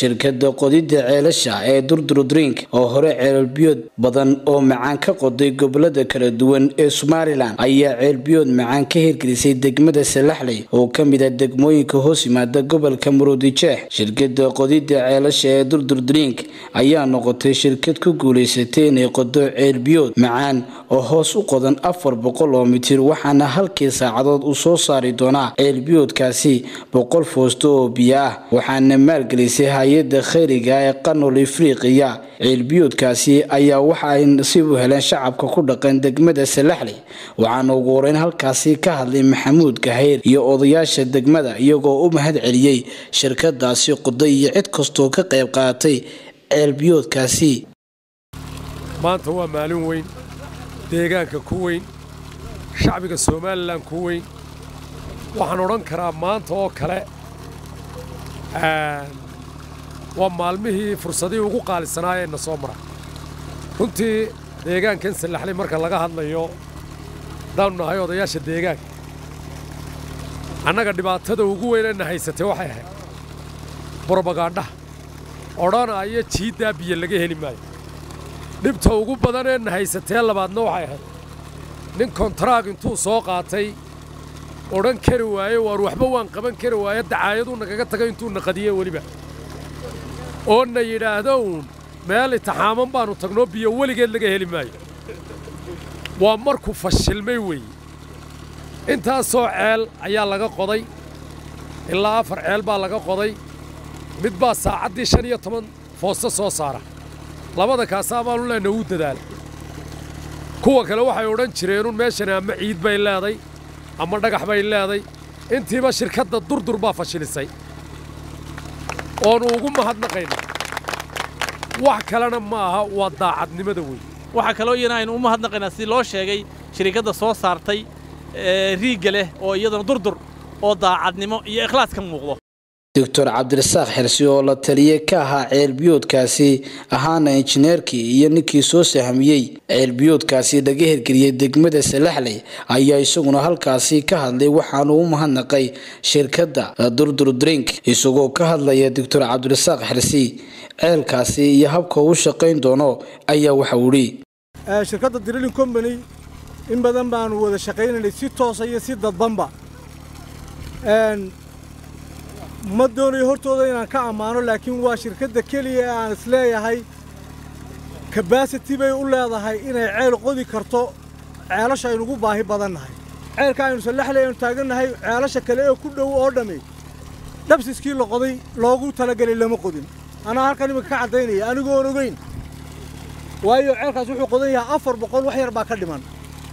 shirkada qodida ceelasha ee durdur drink oo hore ceelbiyood badan oo macaan ka qoday gobolada kala duwan ee somalilan ayaa ceelbiyood macaan ka hirgelisay degmada salaxley oo kamid a degmooyinka hoos yimaada gobolka muruudijeex shirkada qodida ceelasha ee durdur drink ayaa noqotay shirkad ku guuleysatay inay qodo ceelbiyood macaan oo hoos u qodan afar boqol oo mitir waxaana halkii saacadood uu soo saari doonaa ceelbiyoodkaasi boqol foosto oo biyo ah waxaana maalgelisay hay-ada khayriga ee qanol afriqiya ceelbiyoodkaasi ayaa waxa ay nasiib u heleen shacabka ku dhaqan degmada salaxley waxaana ugu horeyn halkaasi ka hadlay maxamuud gahayr iyo odayaasha degmada iyagoo u mahad celiyey shirkadaasi qoday iyo cid kastoo ka qayb qaadatay ceelbiyoodkaasi maanta waa maalin weyn deegaanka ku weyn shacbiga somalilan ku weyn waxaan odhan karaa maanta oo kale waa maalmihii fursadihii ugu qaalisanaayee na soo mara runtii deegaankan sallaxley marka laga hadlayo haddaanu nahay odayaasha deegaanka annaga dhibaatada ugu weynayna haysatay waxay ahayd borobagaandhaha odhanaayo jiiddaa biyo laga heli maayo dhibta ugu badaneenna haysatee labaadna waxay ahayd nin kontaraag intuu soo qaatay odhan kari waaye waar waxba waan qaban kari waaye dacaayaduu nagaga tagay intuu naqadiye weliba oo na yidhaahdo uun meel itixaaman baannu tagnoo biyo weligeed laga heli maayo waa markuu fashilmay weeye intaasoo ceel ayaa laga qoday ilaa afar ceel baa laga qoday mid baa saacaddii shan iyo toban foosto soo saara labada kaasaa baanu leenna uu dadaala kuwa kale waxay odhan jireenun meeshani ama ciid bay leeday ama dhagax bay leeday intiiba shirkadda durdur baa fashilisay oonu ugu mahadnaqayna wax kalena ma aha waa daacadnimada weyn waxaa kaloo iyana aynu u mahadnaqaynaa si loo sheegay shirikadda soo saartay riigga leh oo iyadana durdur oo daacadnimo iyo ikhlaas ka muuqdo doctor cabdirasaaq xirsi oo la taliye ka ahaa ceelbiyoodkaasi ahaana injineerkii iyo ninkii soo sahmiyey ceelbiyoodkaasi laga hirgeliyey degmada salaxley ayaa isaguna halkaasi ka hadlay waxaanu u mahadnaqay shirkadda durdur drink isagoo ka hadlaya doctor cabdirasaaq xirsi ceelkaasi iyo habka uu shaqayn doono ayaa waxa uhi shirkadda drilling company in badan baanu wada shaqaynaynay si toosa iyo si dadbanba ma doonayo hortooda inaan ka ammaano laakiin waa shirkadda keliya ee aan isleeyahay kabasiti bay u leedahay inay ceel qodi karto ceelasha aynugu baahi badannahay ceelka aynu sallaxley aynu taagannahay ceelasha kale ee ku dhow oo dhammi dhabsiskii la qoday loogu talagelay lama qodin anaa halkan iminka ka caddaynaya anigoon ogeyn waayo ceelkaas wuxuu qodan yahay afar boqol wax yar baa ka dhiman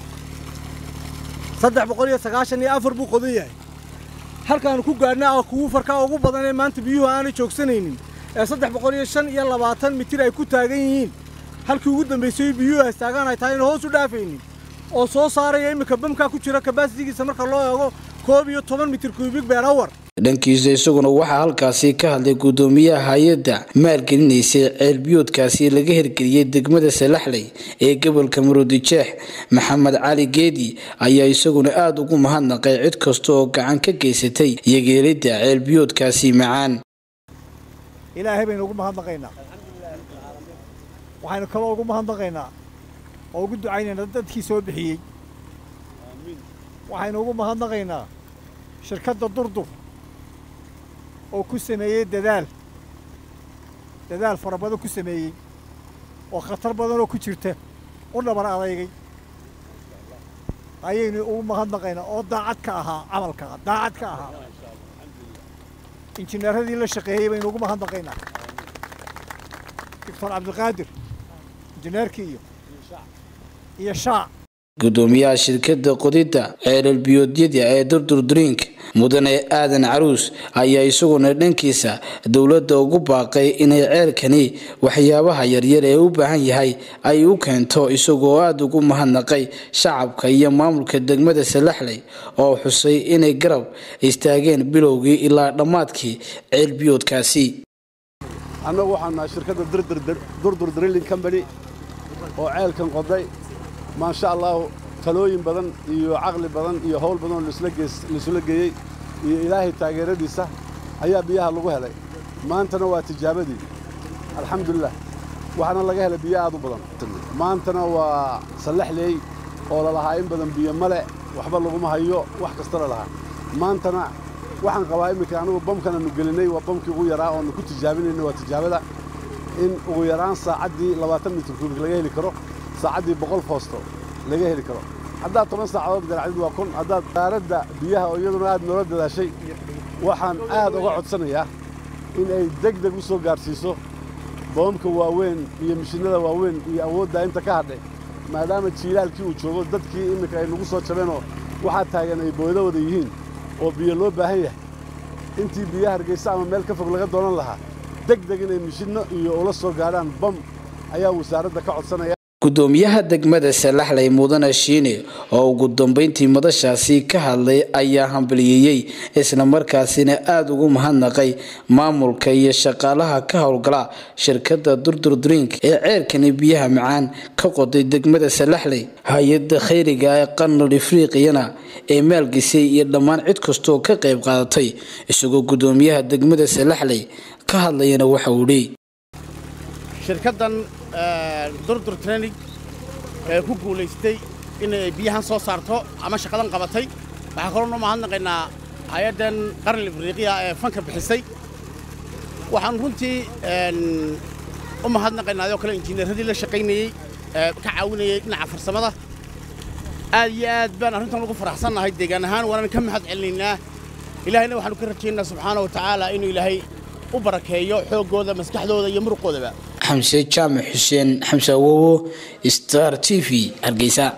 saddex boqol iyo sagaashan iyo afar buu qodan yahay halkaanu ku gaadhnaa oo kuwu farkaa ugu badan ee maanta biyuhu aanay joogsanaynin ee saddex boqol iyo shan iyo labaatan mitir ay ku taagan yihiin halkii ugu dambaysay biyuhu ay taagaan ay tahay ina hoos u dhaafaynin oo soo saaraya iminka bamkaa ku jira kabasitigiisa marka loo eego koob iyo toban mitir kuubig beer awar dhankiisa isaguna waxaa halkaasi ka hadlay guddoomiyaha hay-adda maalgelinaysay ceelbiyoodkaasi laga hirgeliyey degmada salaxley ee gobolka muruudijeex maxamed cali geedi ayaa isaguna aada ugu mahadnaqay cid kasta oo gacan ka geysatay iyogeelidda ceelbiyoodkaasi macaan ilaahay baynu ugu mahadnaqaynaa waxaynu kaloo ugu mahadnaqaynaa oo ugu ducaynaynaa dadkii soo bixiyey waxaynu ugu mahadnaqaynaa shirkadda durdur oo ku sameeyey dadaal dadaal fara badan ku sameeyey oo khatar badanoo ku jirta u dhabar adeygay ayaynu ugu mahadnaqaynaa oo daacad ka ahaa camalka daacad ka ahaa injineeradii la shaqeeyey baynu ugu mahadnaqaynaa doctor cabdiqaadir injineerkii iyo iyo shaac gudoomiyaha shirkadda qodidda ceelalbiyoodyada ee durdur drink mudane aadan caruus ayaa isaguna dhankiisa dowladda ugu baaqay inay ceelkani waxyaabaha yaryar ee u baahan yahay ay u keento isagoo aada ugu mahadnaqay shacabka iyo maamulka degmada salaxley oo xusay inay garab istaageen bilowgii ilaa dhammaadkii ceelbiyoodkaasi annagu waxaan nahay shirkadda durdur drilling company oo ceelkan qoday maasha allaahu talooyin badan iyo caqli badan iyo howl badan oo laisula geeyey iyo ilaahay taageeradiisa ayaa biyaha lagu helay maantana waa tijaabadii alxamdulilah waxaana laga helay biyo aad u badan maantana waa sallaxleey oo lalahaa in badan biyo male waxba laguma hayo wax kasta lalahaa maantana waxaan qabaa iminka anigu bamkananu gelinay waa bamkii ugu yaraa oonu ku tijaabinayna waa tijaabada in ugu yaraan saacaddii labaatan mitir kuubik laga heli karo saacaddii boqol foosto laga heli karo haddaad toban saacadood garaacdid waa kun haddaad daaradda biyaha oo iyaduna aad noola dadaashay waxaan aad uga codsanayaa in ay deg deg u soo gaadhsiiso boomka waaweyn iyo mishinnada waaweyn iyo awooddaa inta ka hadhay maadaama jiilaalkii uu joogo dadkii imminka ay nagu soo jabeenoo waxaa taagan ay booydo wada yihiin oo biyo loo baahan yahay intii biyo hargaysa ama meel ka fog laga doonan lahaa deg deg inay mishinno iyo ula soo gaadhaan bam ayaa wasaaradda ka codsanaya gudoomiyaha degmada salaxley mudane shiine oo ugu dambeyntii madashaasi ka hadlay ayaa hambaliyeeyey islamarkaasina aada ugu mahadnaqay maamulka iyo shaqaalaha ka howlgala shirkadda durdur drink ee ceerkani biyaha macaan ka qoday degmada salaxley hay-adda khayriga ee qarnul afriqiyana ee maalgisay iyo dhammaan cid kastoo ka qayb qaadatay isagoo gudoomiyaha degmada salaxley ka hadlayana waxa uu dhi shirkaddan durdur training ee ku guulaystay inay biyahan soo saarto ama shaqadan qabatay waxaan kaloo noo mahadnaqaynaa hay-addan qaran afriiqiya ee fanka bixisay waxaan runtii u mahadnaqaynaa adoo kale injineeradii la shaqaynayey ee ka caawinayay dhinaca farsamada aad iyo aad baan arrintan ugu faraxsannahay deegaan ahaan waanaan ka mahad celinaynaa ilaahayna waxaanu ka rajaynaa subxaana wa tacaala inuu ilaahay u barakeeyo xooggooda maskaxdooda iyo muruqoodaba xamse jaamac xuseen xamse awowo star t v hargeysa